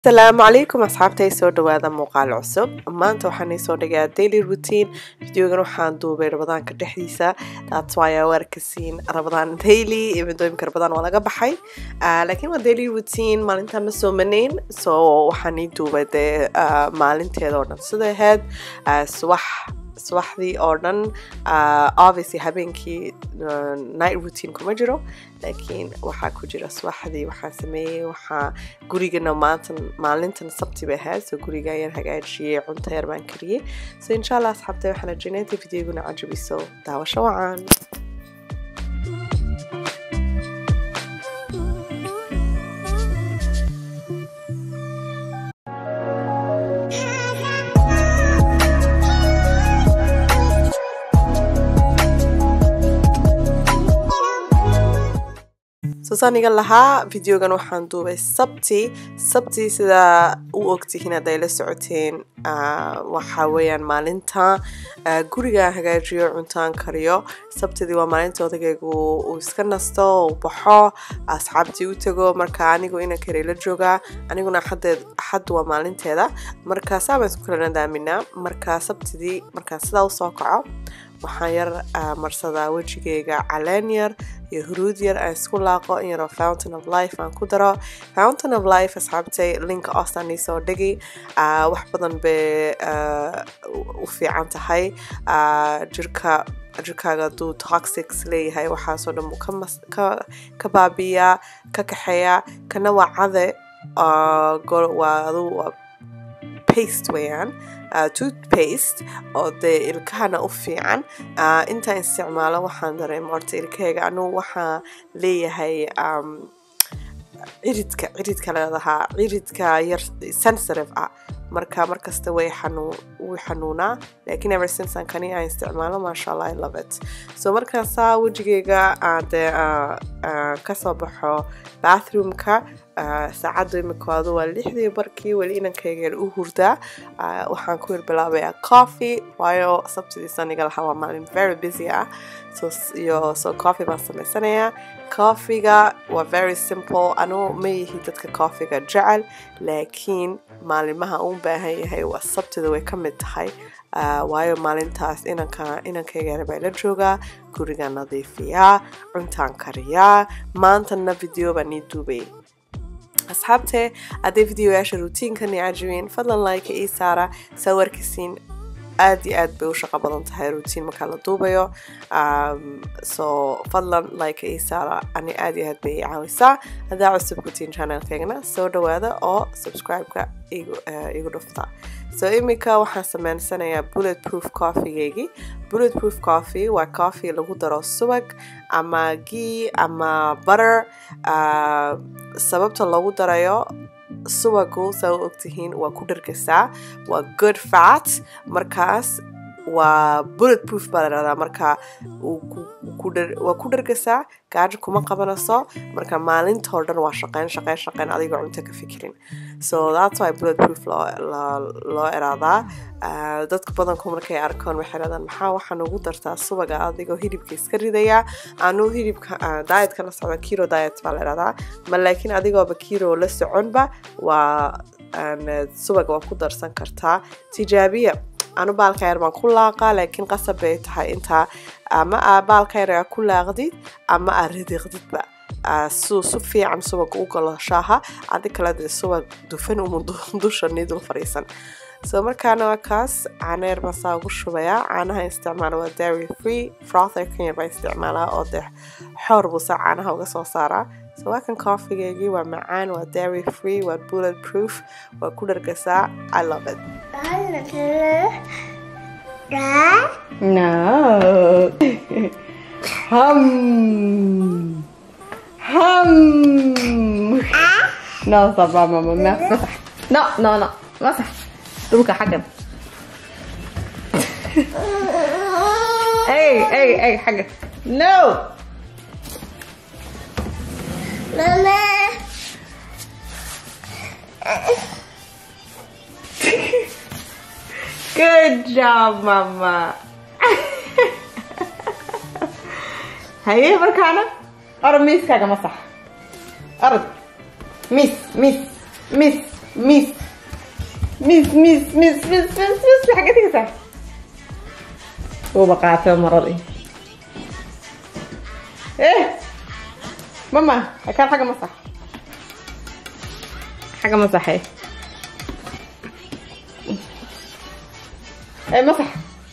asalaamu calaykum asxaabtay soo dhawaada muuqaal cusub maanta waxaan soo dhigaa daily routine videogan waxaan duubay rabadaanka dhexdiisa that's why aa arkasiin rabadaan daily ibadooyinka rabadaan waa laga baxay laakiin waa daily routine maalintaa ma soo manayn so waxaan ii duubay dee maalinteeda oo dhan sida ahayd subax subaxdii oo dhan obviously habeenkii night routine kuma jiro laakiin waxaa ku jira subaxdii waxaan sameeyey waxaa gurigana maantan maalintan sabti bay ahayd so guriga ayaan hagaajiyey cunto yar baan kariyey so insha allah asxaabtay waxaan rajaynaya inta videoguna cajabiso daawasho wacan sosaaniga lahaa videogan waxaan duubay sabti sabti sidaa u ogtihiin hadday la socoteen waxa weeyaan maalinta gurigaan hagaajiyo cuntaan kariyo sabtidii waa maalinta odagaygu uu iska nasto uu baxo asxaabtii u tago marka anigu ina kare la joogaa aniguna axad waa maalinteeda marka saabaan isku kala nadaaminaa marka sabtidii markaan sidaa usoo kaco waxaan yar marsadaa wejigayga caleen yar iyo huruud yar aan isku laaqo in yaroo fountain of life aan ku daro fountain of life asxaabtay linka ostaan iisoo dhigi wax badan bay u fiican tahay jirka jirkaaga hadduu toxics leeyahay waxaasoo dhan buu ka baabiyaa ka kaxeeyaa kana waa cade waa adu paste weeyaan toothpaste oo dee ilkahana u fiican intaan isticmaalo waxaan dareema horta ilkahayga anugu waxaa leeyahay ciridka ciridka leedahaa ciridka yar sensitive ah marka markasta way wuu xanuunaa laakiin ever since aan kani aan isticmaalo maasha allah i love it so markaasaa wejigayga dee kasoo baxo bathroomka saacaddu imikaadu waa lixdii barkii weli inankayga u hurdaa waxaan ku yar bilaabayaa coffee waayo sabtidii saniga lahaa waa maalin very busy ah iyo so coffee baan samaysanayaa coffeega waa very simple anugu ma yihi dadka coffeega jecel laakiin maalimaha uu baahan yahay waa sabtida way ka mid tahay waayo maalintaas inanka inankayga baa la joogaa guriga nadiifiyaa cuntaan kariyaa maantana video baan ii duubay asxaabtee hadday videoyaasha routiinkani cajibeen fadlan like ii saara saa warkisiin aad iyo aad bay u shaqo badan tahay routine markaa la duubayo so fadlan like ii saara ani aad iyo aad bay ii caawisaa haddaa cusub kutiin channelkeygana soo dhawaada oo subscribe-ka igu dhufta so iminka waxaan sameysanayaa bullet proof coffeegeygii bullet proof coffee waa coffee lagu daro subag ama gii ama butter sababta loogu darayo subagu saa u ogtihiin waa ku dhargasaa waa good fat markaas waa bullet proof baa la dhahdaa marka waa ku dhargasaa gaajo kuma qabanayso marka maalintoo dhan waa shaqeyn shaqeyn shaqeyn adigoo cunto ka fikirin so that's why bullet proof loo eraadaa dadka badanku markay arkaan waxay dhahdaan maxaa waxaan ugu dartaa subaga adigoo hilibka iska ridaya anuu hilibka dietka la socda kiro diet baa la dhahdaa ma laakiin adigooba kiro la soconba waa subaga waa ku darsan kartaa tijaabiya anu baalka yar baan ku laaqaa laakiin qasab bay tahay intaa ama aa baalka yar aa ku laaqdid ama aa ridiqdidba suu su fiican subag u galo shaaha adi kale dee subag dufan uma dusha nidul fadhiisan so markaana waa kaas caano yar baan saa ugu shubayaa caanaha isticmaala waa dairy free frother kan yar baan isticmaalaa oo dee xoor buu saa caanaha uga soo saaraa so waa kan coffeegeygii waa macaan waa dairy free waa bullet proof waa ku dhargasaa i love it No. hum. Hum. No, stop, mama. Massax. No, no, no. Massax. Dhulka xaggan. Hey, hey, hey, xaggan. No. Mama. Good job, mama. haye markaana orod miiskaaga masax orod miis miis miis miis miis miis miis miis miis miis xagee tegaysaa uuba qaatay maradii eh mama akaan xagga masax xagga masaxay eh masax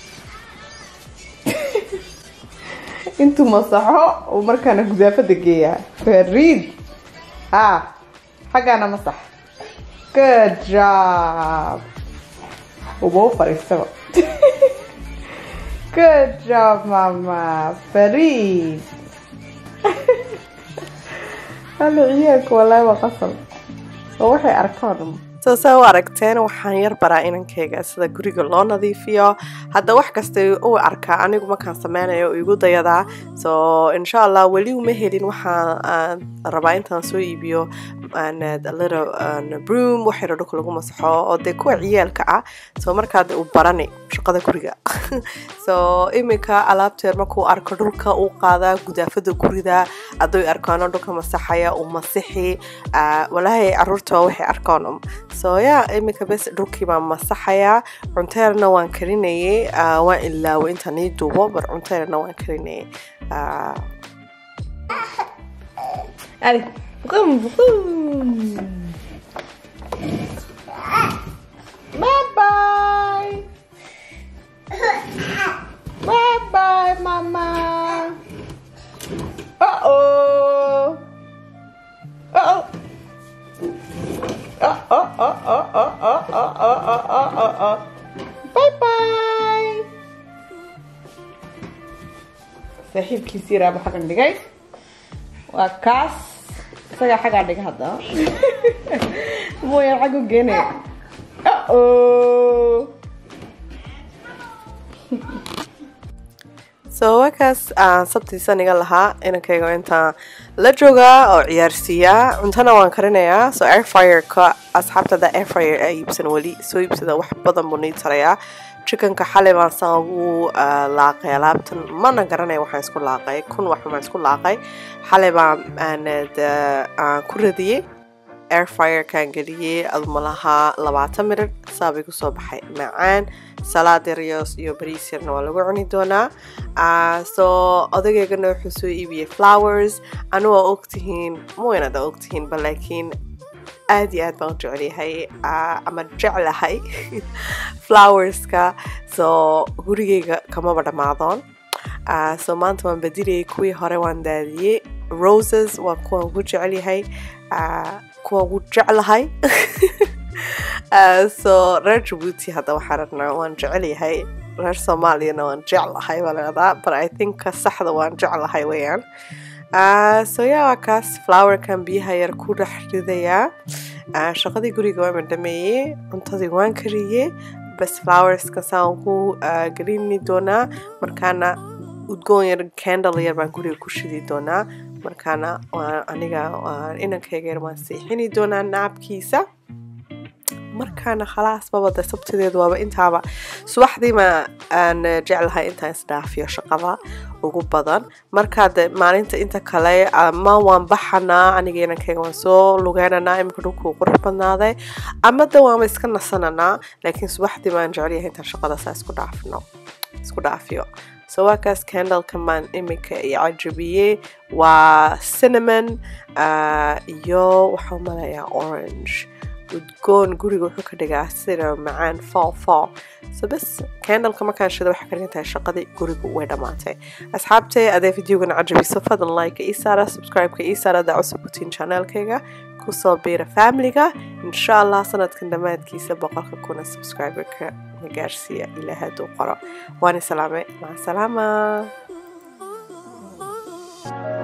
intuu masaxo uu markaana gudaafada geeyaa fariid ha xaggaana masax good job uba u fadhiistaba good job mama fariid halo ciyaalka walaahi waa qasal oo waxay arkaan soo saa u aragteen waxaan yar baraa inankayga sida guriga loo nadiifiyo hadda wax kasta u arkaa anigu markaan sameynayo igu dayadaa so insha allah weli uma helin waxaan rabaa intaan soo iibiyo broom waxyaro dhulka lagu masaxo oo dee kuwa ciyaalka ah so markaad u barani shaqada guriga so iminka alaabteer markuu arko dhulka uu qaadaa gudaafada gurida aday arkaano dhulka masaxaya uu masixi walaahi caruurta waxay arkaan so ya iminka bes dhulkii baan masaxayaa cunteerna waan karinayay waan ilaaway intaan ii duubo bar cunteerna waan karinayay Ali, boom, boom. Bye bye. Bye bye, Mama. Uh oh. Uh oh. Uh oh, oh, oh, oh, oh, oh, oh, oh, oh, oh, oh. Bye bye. saaxiibkiisii raaba xaggan dhigay waa kaas isagaa xaggaa dhiga hadda mooyaan xaggu geenaya uh-oh so wakaas aan sabtiisan iga lahaa inankayga intaan la joogaa oo ciyaarsiiyaa cuntana waan karinayaa so airfireka asxaabtada airfire a iibsan weli soo iibsada wax badan buu nii tarayaa chickenka xalay baan saa ugu laaqay alaabtan mana garanaya waxaan isku laaqay kun wax baan isku laaqay xalay baan aan ku radiyey airfirekaan geliyey adumalaha labaatan mirir saabay kusoo baxay macaan salaad yaryos iyo bariis yarna waa lagu cuni doonaa so odageygana wuxuu soo iibiyey flowers anu waa ogtihiin mawaynada ogtihiin ba laakiin aad iyo aad baan u jecelyahay ama jeclahay flowerska so gurigeyga kamaba dhammaadoon so maanta waan badiliyay kuwii hore waan daadiyey roses waa kuwaan ugu jecelyahay kuwaan ugu jeclahay so reer jabuuti hadda waxaan rabnaa waan jecelyahay reer soomaaliyana waan jeclahay baa leedaa but i think saxda waan jeclahay weyaan so ya waa kaas flowerkan biyaha yar ku dhex ridayaa shaqadii guriga waan madhameeyey cuntadii waan kariyey bas flowerska saan ku gelini doonaa markaana udgoon yar candle yar baan guriga ku shidi doonaa markaana aniga inankayga yar waan seexini doonaa naabkiisa markaana khalaas babada sabtideedu waaba intaaba subaxdiima aan jeclahay intaan isdhaafiyo shaqada ugu badan markaad maalinta inta kale ama waan baxanaa aniga inankayga waan soo lugeynanaa iminka dhulkuu qurux badnaaday ama de waanba iska nasananaa laakiin subaxdii baan jecelyahay intaan shaqada saa isku dhaafno isku dhaafiyo so waa kaas candleka maan iminka iyo cajabiyey waa cinnamon iyo waxaa malayaa orange udgoon guriga wuxuu ka dhigaa sida macaan fall fall so bas candleka markaan shida waxay ka dhigan tahay shaqadii gurigu way dhammaatay asxaabtay adee videogan cajabiso fadlan like ii saara subscribe-ka ii saara daa cusub utiin channelkayga kusoo biira familiga insha allah sanadkan dhammaadkiisa boqolka kuna subscriberka na gaarsiiya ilaa hadduu qoro waani salaamay maca salaama